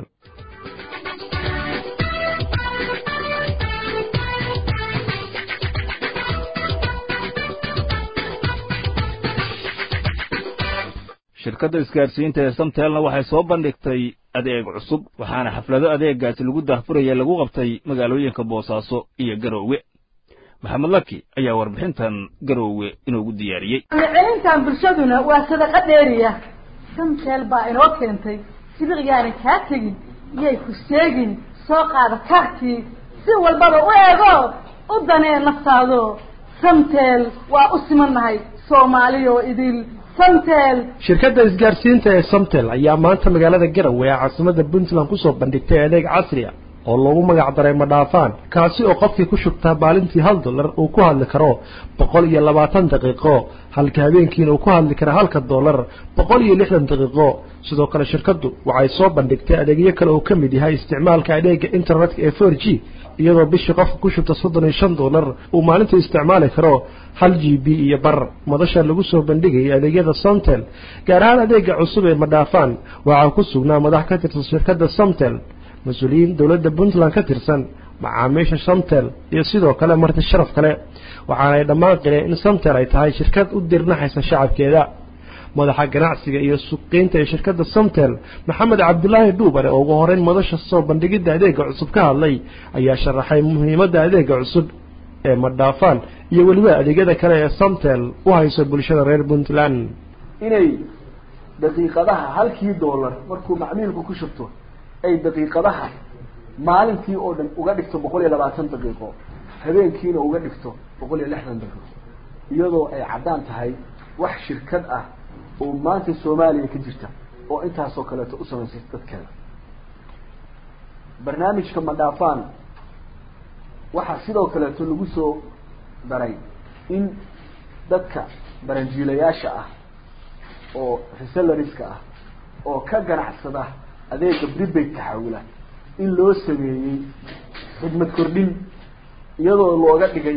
shirkadda isgaarsiinta ee samtelna waxay soo bandhigtay adeeg cusub waxaana xaflado adeegaasi lagu daahfuraya lagu qabtay magaalooyinka boosaaso iyo garoowe maxamed laki ayaa warbixintan garoowe inoogu diyaariyey celintan bulshaduna waa sadaqa dheeriya samteel baa inoo keentay sibiqyaana kaa tegin iyay ku sheegin soo qaada kaarkii si walbaba u eego u danee naftaado samteel waa u simannahay soomaaliyo idil samteel shirkadda isgaarsiinta ee samtel ayaa maanta magaalada garowe ee caasimadda puntland kusoo bandhigtay adeeg casri a oo loogu magac daray madhaafaan kaasi oo qofkii ku shubtaa maalintii hal dollar uu ku hadli karo boqol iyo labaatan daqiiqo halka habeenkiina uu ku hadli karo halka dollar boqol iyo lixdan daqiiqo sidoo kale shirkaddu waxay soo bandhigtay adeegyo kale uu ka mid yahay isticmaalka adeega internetka ee four g iyadoo bishii qofka ku shubta soddon iyo shan dollar uu maalintii isticmaali karo hal g b iyo bar madasha lagu soo bandhigayay adeegyada somtel gaar ahaan adeega cusub ee madhaafaan waxaa ku sugnaa madax ka tirsan shirkadda somtel mas-uuliyiin dowladda puntland ka tirsan macaamiisha somtel iyo sidoo kale marti sharaf kale waxaana ay dhammaan qileen in somtel ay tahay shirkad u dirnaxaysa shacabkeeda madaxa ganacsiga iyo suuqgeynta ee shirkadda somtel maxamed cabdulaahi dhuubare oo ugu horeyn madasha soo bandhigidda adeega cusub ka hadlay ayaa sharaxay muhiimadda adeega cusub ee madhaafaan iyo weliba adeegyada kale ee somtel u hayso bulshada reer puntland inay daqiiqadaha halkii dollar markuu macmiilku ku shubto ay daqiiqadaha maalintii oo dhan uga dhigto boqol iyo labaatan daqiiqo habeenkiina uga dhigto boqol iyo lixdan daqiiqo iyadoo ay caddaan tahay wax shirkad ah oo maanta soomaaliya ka jirta oo intaasoo kaleeto u samaysay dadkeeda barnaamijka madhaafaan waxaa sidoo kaleeto lagu soo daray in dadka baranjiilayaasha ah oo reselariska ah oo ka ganacsada adeega prepaid taxawula in loo sameeyey xidmad kordhin iyadoo looga dhigay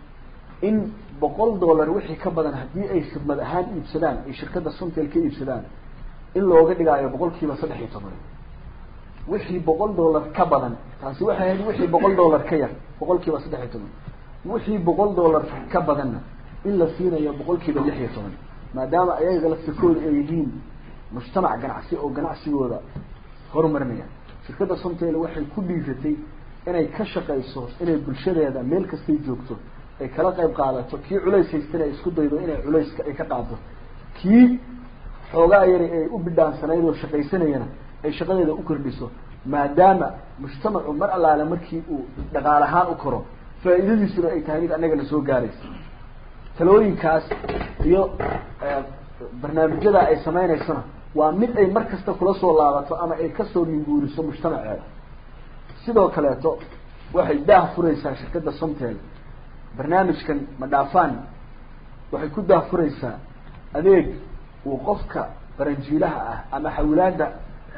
in boqol dollar wixii ka badan haddii ay khidmad ahaan iibsadaan ay shirkadda somtel ka iibsadaan in looga dhigaayo boqol kiiba saddex iyo toban wixii boqol dollar ka badan taasi waxay ahayd wixii boqol dollar ka yar boqol kiiba saddex iyo toban wixii boqol dollar ka badanna in la siinayo boqol kiiba lix iyo toban maadaama ayaga laftirkooda ay yihiin mujtamac ganacsi oo ganacsigooda horumarinaya shirkadda somtel waxay ku dhiiratay inay ka shaqayso inay bulshadeeda meel kastay joogto ay kala qayb qaadato kii culays haystana ay isku daydo inay culayska ay ka qaado kii xoogaa yari ay u bidhaansanayd oo shaqaysanayana ay shaqadeeda u kordhiso maadaama mujtamacu mar allaale markii uu dhaqaal ahaan u koro faa'iidadiisuna ay tahay mid annagana soo gaaraysa talooyinkaas iyo barnaamijyada ay sameynaysona waa mid ay mar kasta kula soo laabato ama ay kasoo minguuriso mujtamaceeda sidoo kaleeto waxay daah furaysaa shirkadda somtel barnaamijkan madhaafaan waxay ku daah furaysaa adeeg uu qofka baranjiilaha ah ama xawilaada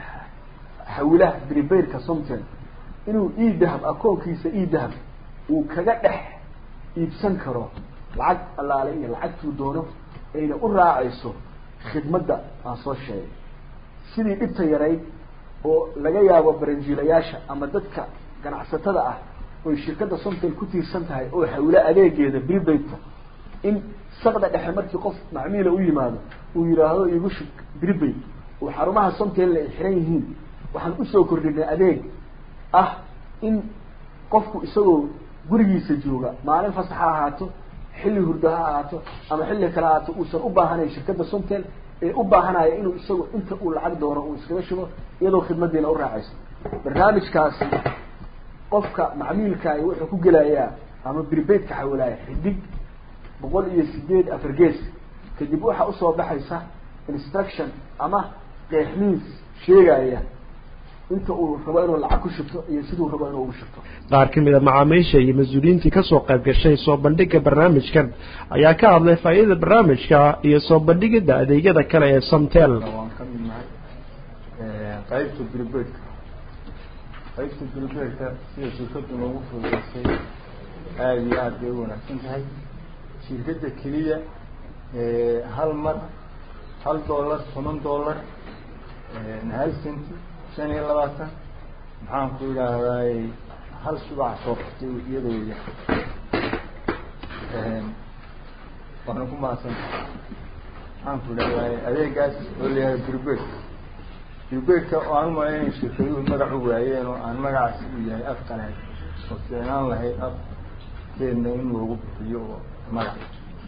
xawilaha bribaidka somtel inuu ii dahab akoonkiisa ii dahab uu kaga dhex iibsan karo lacag allaale iyo lacagtuu doono ayna u raacayso khidmadda aan soo sheegay sidii dhibta yarayd oo laga yaabo baranjiilayaasha ama dadka ganacsatada ah oy shirkadda somtel ku tiirsan tahay oo xawilo adeegeeda bribaidka in saqda dhexe markii qof macmiila u yimaado uu yidhaahdo igu shub bribaid oo xarumaha somtelna ay xiran yihiin waxaan usoo kordhinay adeeg ah in qofku isagoo gurigiisa jooga maalin fasax ha ahaato xilli hurdo ha ahaato ama xilli kale ahaato uusan u baahanayn shirkadda somtel ee u baahanaya inuu isagu inta uu lacag doono uu iskaga shubo iyadoo khidmadiina u raacayso barnaamijkaasi qofka macmiilkaay wuxuu ku gelayaa ama bribaidka xawilaya xidig boqol iyo sideed afar gees kadib waxaa usoo baxaysa instruction ama qeexmiis sheegaya inta uu rabo inuu lacag ku shubto iyo siduu rabo inuu ugu shubto qaar ka mid a macaamiisha iyo mas-uuliyiintii kasoo qayb gashay soo bandhigga barnaamijkan ayaa ka hadlay faa'iidada barnaamijka iyo soo bandhigidda adeegyada kale ee somtel waan ka mid nahay qaybta bribaidka qaybta bribaidka sida shirkadu noogu fududeysay aada iyo aad bay u wanaagsan tahay shirkadda keliya hal mar hal dollar toban dollar hal centi shan iyo labaatan maxaan ku idhaahdaay hal subax soo qortay iyadoo ya waana ku mahadsan maxaan ku idhahdaay adeegaas oo layahay bribaid bribaidka oo aan umalaynay shirkaduhu magac u waayeen oo aan magacaasi u yahay af qalaad oo fiicnaan lahayd af dadkeena in loogu bixiyo magac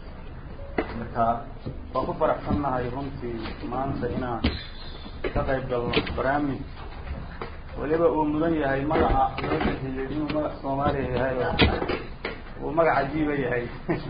marka waan ku faraxsannahay runtii maanta inaan ka qayb galno barnaamij weliba uu mudan yahay magaca loo bixiyey inuu magac soomaaliya yahay oo uu magac cajiiba yahay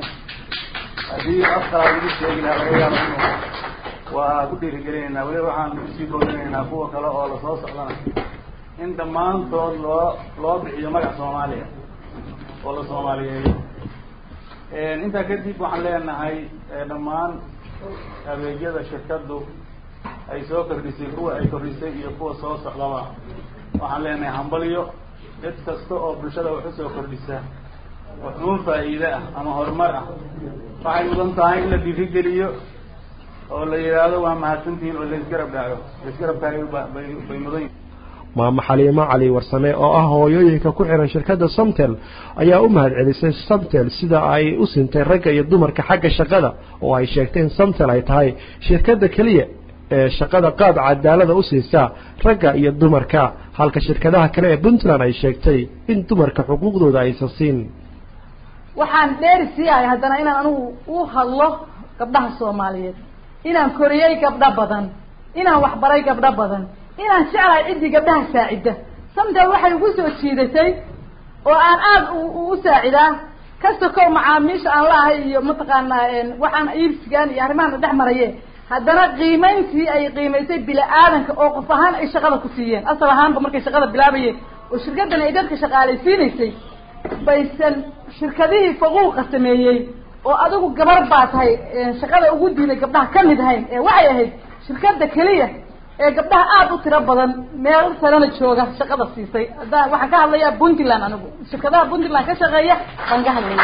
haddii afkaa lagu sheegi lahaa laga yaabo inuu waa ku dhiirigelinaynaa weliba waxaan kusii boodinaynaa kuwa kale oo lasoo socdana in dhammaantood loo loo bixiyo magac soomaaliya oo la soomaaliyeeyo intaa kadib waxaan leenahay dhammaan adeegyada shirkaddu ay soo kordhisay kuwa ay kordhisay iyo kuwa soo socdaba waxaan leenahay hambalyo cid kasta oo bulshada wax usoo kordhisa waxuun faa'iide ah ama horumar ah waxay mudan tahay in la dhiirigeliyo oo la yidhaahdo waa mahadsantihiin oo laisgarab dhaaco laisgarab taagayo bay bay mudan yihin maamo xaliimo cali warsame oo ah hooyooyinka ku xihan shirkadda somtel ayaa u mahad celisay somtel sida ay u sintay ragga iyo dumarka xagga shaqada oo ay sheegtay in somtel ay tahay shirkadda keliya ee shaqada qaab cadaalada u siisaa ragga iyo dumarka halka shirkadaha kale ee puntland ay sheegtay in dumarka xuquuqdooda aysan siin waxaan dheeri siiyahay haddana inaan anigu u hadlo gabdhaha soomaaliyeed inaan koriyey gabdho badan inaan waxbaray gabdho badan inaan jeclahay ciddii gabdhaha saacidda samtel waxay ugu soo jiidatay oo aan aada u saacidaa kasta kow macaamiisha aan laahay iyo mataqaanaa waxaan iibsigaan iyo arrimahan dhex maraye haddana qiimayntii ay qiimaysay bila-aadanka oo qof ahaan ay shaqada ku siiyeen asal ahaanba markay shaqada bilaabayeen oo shirkaddan ay dadka shaqaalaysiinaysay baysan shirkadihii faquuqa sameeyey oo adigu gabar baa tahay shaqada ugu diiday gabdhaha ka mid ahayn ee waxay ahayd shirkadda keliya ee gabdhaha aada u tiro badan meel sarana jooga shaqada siisay hadda waxaan ka hadlayaa puntland anigu shirkadaha puntland ka shaqeeya baan ka hadlaya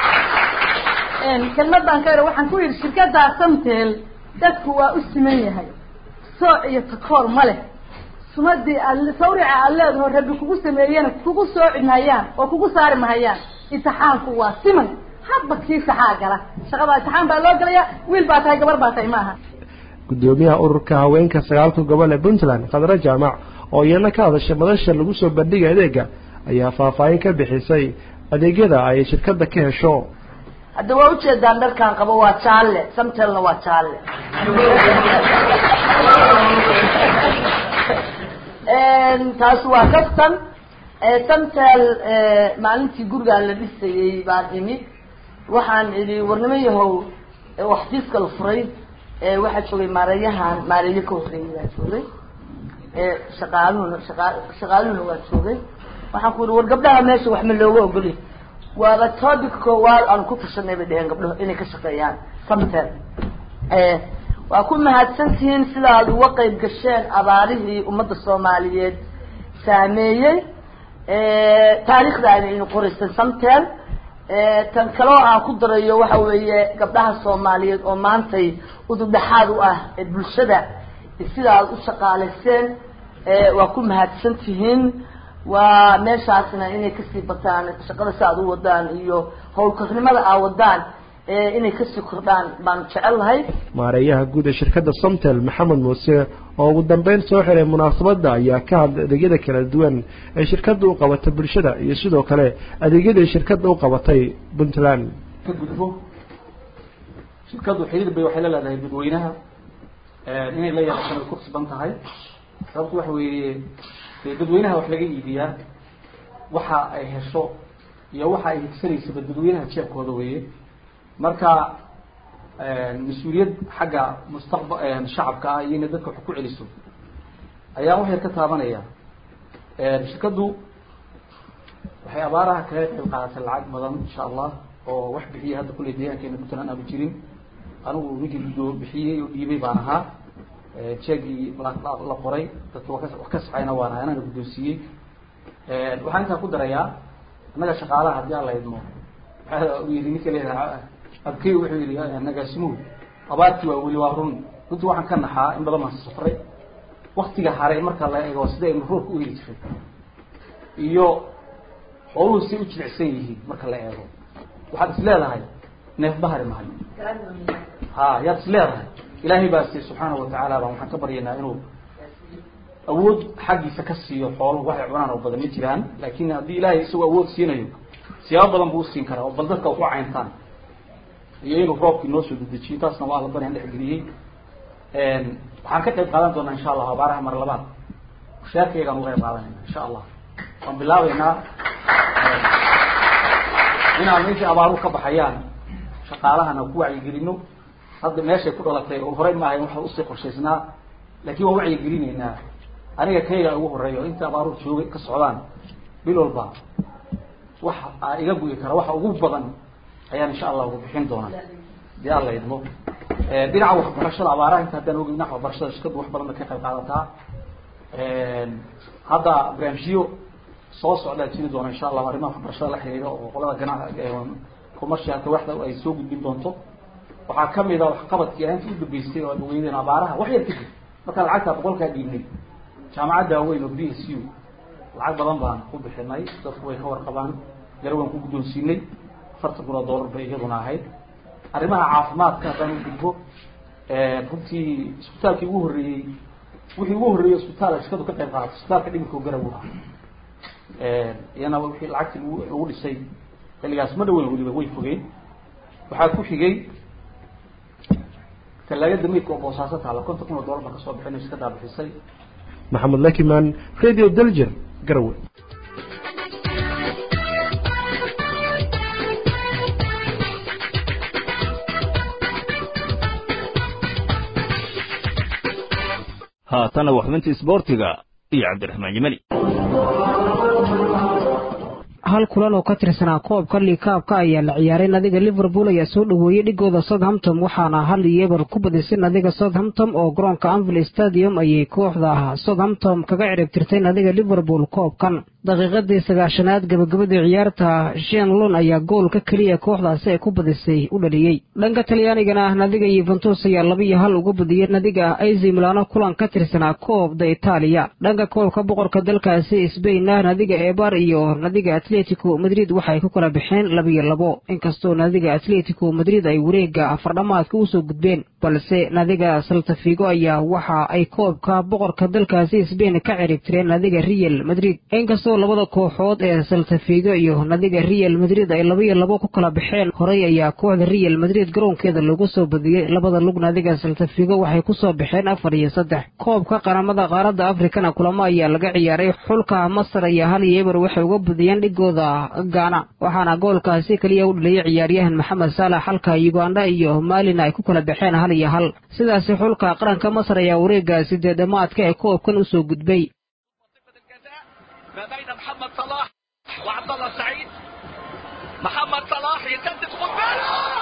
kelmad baan ka ira waxaan ku yidhi shirkaddaa samtel dadku waa u siman yahay sooc iyo takoor ma leh sumadii aad sawrica aad leedaho rabbi kugu sameeyena kugu sooci mahayaan oo kugu saari mahayaan intixaanku waa siman hadba kii saxaa gala shaqada intixaan baa loo galayaa wiil baa tahay gabar baa tahay maaha gudoomiyaha ururka haweenka sagaalka gobol ee puntland khadre jaamac oo iyana ka hadashay madasha lagu soo bandhigay adeega ayaa faahfaahin ka bixisay adeegyada ay shirkadda ka hesho hadda waa ujeedaan dharkaan qabo waa jaalle samtelna waa jaalle taas waa kaftan samtel maalintii gurigaan la dhisayey baan imid waxaan idhi warnimo yahow waxfiiska la furay waxaa joogay maareeyahan maareeyo ka horreeyay baa joogay shaqaaluhuna shaqa shaqaaluhuna waa joogay waxaan ku yihi war gabdhaha meesha wax ma looga ogolya waaba topic koowaad aan ku tashanay bay dheheen gabdhaho inay ka shaqeeyaan samtel waa ku mahadsantihiin sida aad uga qeyb gasheen abaarihii ummadda soomaaliyeed saameeyey taariikhdaana inu qoraysan samtel tan kaloo aan ku darayo waxa weeye gabdhaha soomaaliyeed oo maantay udubdhaxaad u ah ee bulshada sida aad u shaqaalayseen waa ku mahadsan tihiin waa meeshaasna inay kasii bataan shaqada si aad u wadaan iyo howlkarnimada aa wadaan inay kasii kordhaan baan jecelahay maareeyaha guud ee shirkadda somtel maxamed muuse oo ugu dambeyn soo xiray munaasabadda ayaa ka hadlay adeegyada kala duwan ee shirkadda u qabatay bulshada iyo sidoo kale adeegyadii shirkadda u qabatay puntland ka gudbo shirkaddu xiriir bay waxay la leedahay dadweynaha inay la yeelataan ay ku cusban tahay sababtu waxa weeye dee dadweynaha wax laga iibiyaa waxa ay hesho iyo waxa ay higsanaysaba dadweynaha jeebkooda weeye marka mas-uuliyad xagga mustaqba shacabka ah iyo inay dadka wax ku celiso ayaa waxay ka taabanaya shirkaddu waxay abaaraha kaga qayb qaadatay lacag badan insha allah oo wax bixiyay hadda kulley deegaankeena puntland aanu jirin anigu ninkii gudoo bixiyey oo dhiibay baan ahaa jeegii la qoray dadka wa wax ka saxayna waan ahay anana guddoonsiiyey waxaan intaa ku darayaa annaga shaqaalaha haddii aan la idmo waxaa u yidhi ninka leedaha abkey wuxuu yidhi nagaasimuhu abaartii waa weli waa run runtii waxaan ka naxaa in badan baan safray waktiga haray marka la eego sida aynu roobka u heli jiray iyo xooluhu say u jilicsan yihiin marka la eego waxaad is leedahay neef bahari mahayo ha yaad is leedahay ilaahay baa si subxaanahu watacaala baan waxaan ka baryaynaa inuu awood xaggiisa ka siiyo xooluhu waxay cunaan oo badan ma jiraan laakin haddii ilaahay isagoo awood siinayo siyaabo badan buu usiin karaa oo bal dadka ku cayntaan iyo inuu roobkii noo soo dedejiyo taasna waa alla barian dhexgeliyey waxaan ka qayb qaadan doonaa insha allah abaaraha mar labaad mushaarkaygaan uga qayb qaadanayna insha allah waan bilaabeynaa inaan meeshii abaaruhu ka baxayaan shaqaalahana ku wacyigelino hadda meeshay ku dhalatay oo horey maahayn waxa usii qorshaysnaa laakiin waan wacyigelinaynaa aniga kayga ugu horeeyo inta abaaruhu joogay ka socdaan bil walba waxa aa iga guyi kara waxa ugu badan ayaan insha allah ugu bixin doonaa dee alla idmo dhinaca waxbarashada abaaraha inta haddaan ogeyn dhinaca waxbarashada shirkadu wax badan bay ka qayb qaadataa hadda barnaamijyo soo socdaa jiri doona insha allahu arrimaha waxbarashada la xiriira oo qolada gana commercialka waxda ay soo gudbin doonto waxaa kamid a waxqabadkii ahaantii u dambeysay oo ad ogeydeen abaaraha wax yar kadib markaa lacagtaa boqolkaa dhiibnay jaamacadda waaweyn oo b s u lacag badan baan ku bixinay dadku way ka warqabaan garawaan ku guddoonsiinay afartan kun oo dollar bay iyaduna ahayd arrimaha caafimaadka haddaan u gudbo runtii isbitaalkii ugu horreeyey wixii ugu horreeyey isbitaal ay shirkadu ka qayb qaadato isbitaalka dhimirka oo garaw ah iyana wixii lacagtii lagu lagu dhisay xilligaas ma dhaweyn weliba way fogeen waxaa ku xigay talaagada meydka oo boosaaso taala konton kun oo dollar baan kasoo bixinay shirkadaa bixisay maxamed lakiman radio daljer garowe haatana waa xubintii isboortiga iyo cabdiraxmaan yemani hal kulan oo ka tirsanaa koobka liikaabka ayaa la ciyaaray nadiga liverpool ayaa soo dhoweeyey dhigooda southampton waxaana hal iyo eber ku badisay nadiga southampton oo garoonka anvil stadium ayay kooxda southampton kaga ciribtirtay nadiga liverpool koobkan daqiiqadii sagaashanaad gabagabadii ciyaarta shenlon ayaa goolka keliya kooxdaasi ay ku badisay u dhaliyey dhanka talyaanigana nadiga yuventus ayaa laba iyo hal uga badiyey nadiga aizi milano kulan ka tirsanaa koobda itaaliya dhanka koobka boqorka dalkaasi sbainna nadiga ebar iyo nadiga atletico madrid waxay ku kala baxeen labiyo labo inkastoo nadiga atletico madrid ay wareega afardhamaadka usoo gudbeen balse nadiga saltafigo ayaa waxa ay koobka boqorka dalkaasi sbain ka ciribtireen nadiga real madrid inkastoo labada kooxood ee saltafigo iyo nadiga real madrid ay labiyo labo ku kala baxeen horey ayaa kooxda real madrid garoonkeeda lagu soo badiyey labada lug nadiga saltafigo waxay kusoo baxeen afar iyo saddex koobka qaramada qaaradda afrikana kulamo ayaa laga ciyaaray xulka masar ayaa hal iyo eber waxay uga badiyeen dhigooda gaana waxaana goolkaasi keliya u dhaliyey ciyaaryahan maxamed saalax halka uganda iyo maalina ay ku kala baxeen hal iyo hal sidaasi xulka qaranka masar ayaa wareega sideedamaadka ee koobkan usoo gudbay ما بين محمد صلاح وعبد الله السعيد محمد صلاح يسدد قنبله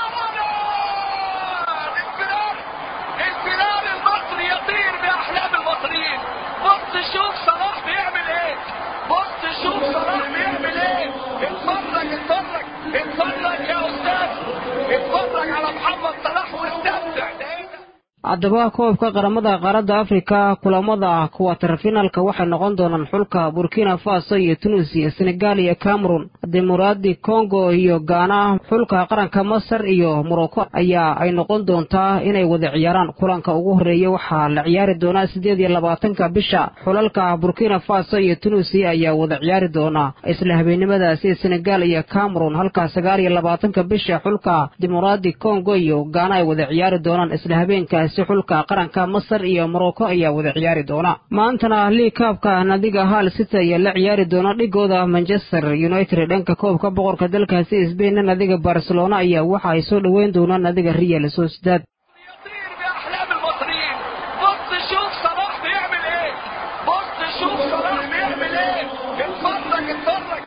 انفراد انفراد المصري يطير باحلام المصريين بص شوف صلاح بيعمل ايه بص شوف صلاح بيعمل ايه اتفرج اتفرج اتفرج يا استاذ اتفرج على محمد صلاح واستمتع ده ايه ده haddaba koobka qaramada qaaradda afrika kulamada kuwatarfinalka waxay noqon doonaan xulka burkina faso iyo tunisiya senegal iyo cameron dimuqraadi congo iyo gaana xulka qaranka masar iyo morocco ayaa ay noqon doontaa inay wada ciyaaraan kulanka ugu horeeya waxaa la ciyaari doonaa siddeed iyo labaatanka bisha xulalka burkina faso iyo tunisiya ayaa wada ciyaari doonaa isla habeennimadaasi senegal iyo cameron halka sagaal iyo labaatanka bisha xulka dimuqraadi congo iyo gaana ay wada ciyaari doonaan isla habeenkaasi xulka qaranka masar iyo morocco ayaa wada ciyaari doona maantana liikaabka nadiga hal city ayaa la ciyaari doona dhigooda manchester united dhanka koobka boqorka dalkaasi sbainna nadiga barcelona ayaa waxa ay soo dhoweyn doonaan nadiga real sociedad باحلام المصريين بص شوف صلاح بيعمل ايه بص شوف صلاح بيعمل ايه اتفرج اتفرج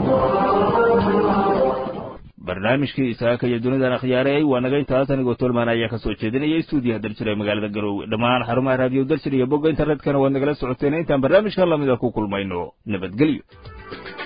barnaamijkii isaaka iyo dunidan akhyaareey waa naga intaas anigoo tolmaan ayaa ka soo jeedinaya stuudiyaha daljir ee magaalada garoowe dhammaan xarumaha raadiyo daljir iyo bogga internetkana waad nagala socoteen intaan barnaamijka lamida ku kulmayno nabadgelyo